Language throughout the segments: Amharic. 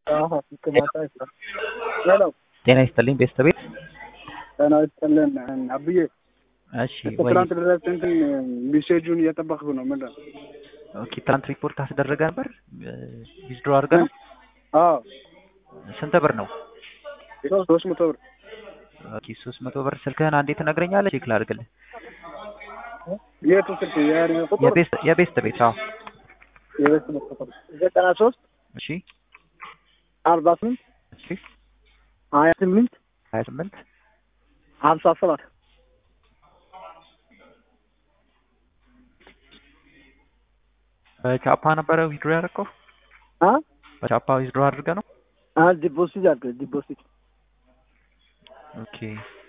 ሄሎ ጤና ይስጥልኝ ቤተሰቤት ጤና ይስጥልን አብዬ እሺ ወይ ትናንት ድረስ እንትን ሜሴጁን እየጠበቅኩ ነው ምንድን ነው ኦኬ ትናንት ሪፖርት አስደረገ ነበር ዊዝድሮ አድርገ ነው አዎ ስንት ብር ነው ሶስት መቶ ብር ኦኬ ሶስት መቶ ብር ስልክህን አንዴ ትነግረኛለህ ቼክ ላድርግልህ የቱ ስልክ የያኔ ቁጥር የቤስት የቤስት ቤት አዎ የቤት ቁጥር ዘጠና ሶስት እሺ አርባ ስምንት እሺ ሀያ ስምንት ሀያ ስምንት ሀምሳ ሰባት በቻፓ ነበረ ዊዝድሮ ያደረገው አ በቻፓ ዊዝድሮ አድርገ ነው አ ዲፖዚት አድርገህ ዲፖዚት ኦኬ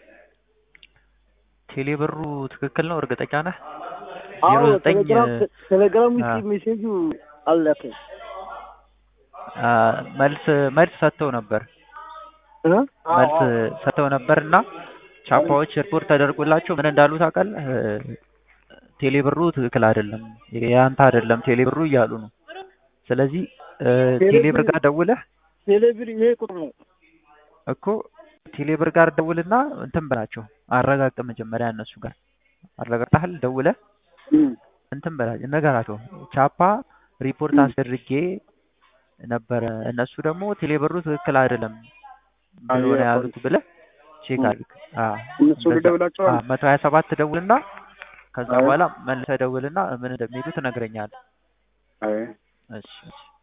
ቴሌ ብሩ ትክክል ነው እርግጠኛ ነህ አዎ ዜሮ ዘጠኝ ቴሌግራም ቴሌግራም አ። ውስጥ ሜሴጁ አለፈ አ፣ መልስ መልስ ሰጥተው ነበር እ መልስ ሰጥተው ነበር እና ቻፓዎች ሪፖርት ተደርጎላቸው ምን እንዳሉ ታውቃለህ? ቴሌ ብሩ ትክክል አይደለም፣ የአንተ አይደለም ቴሌ ብሩ እያሉ ነው። ስለዚህ እ፣ ቴሌ ብር ጋር ደውለህ ቴሌብር ይሄ ቁጥር ነው እኮ ቴሌ ብር ጋር ደውልና እንትን በላቸው፣ አረጋግጥ መጀመሪያ እነሱ ጋር አረጋግጠሃል። ደውለህ እም። እንትን በላቸው፣ ነገራቸው ቻፓ ሪፖርት ም። አስደርጌ ነበረ፣ እነሱ ደግሞ ቴሌ ብሩ ትክክል አይደለም ብሎ ነው አየህ፣ ያሉት ብለህ ቼክ ም። አድርግ። አዎ እነሱ እንደዛ። ልደውላቸዋል አዎ፣ መቶ ሀያ ሰባት ደውልና ከዛ አይ በኋላ መልሰህ ደውልና ምን እንደሚሉ ትነግረኛለህ። አይ እሺ እሺ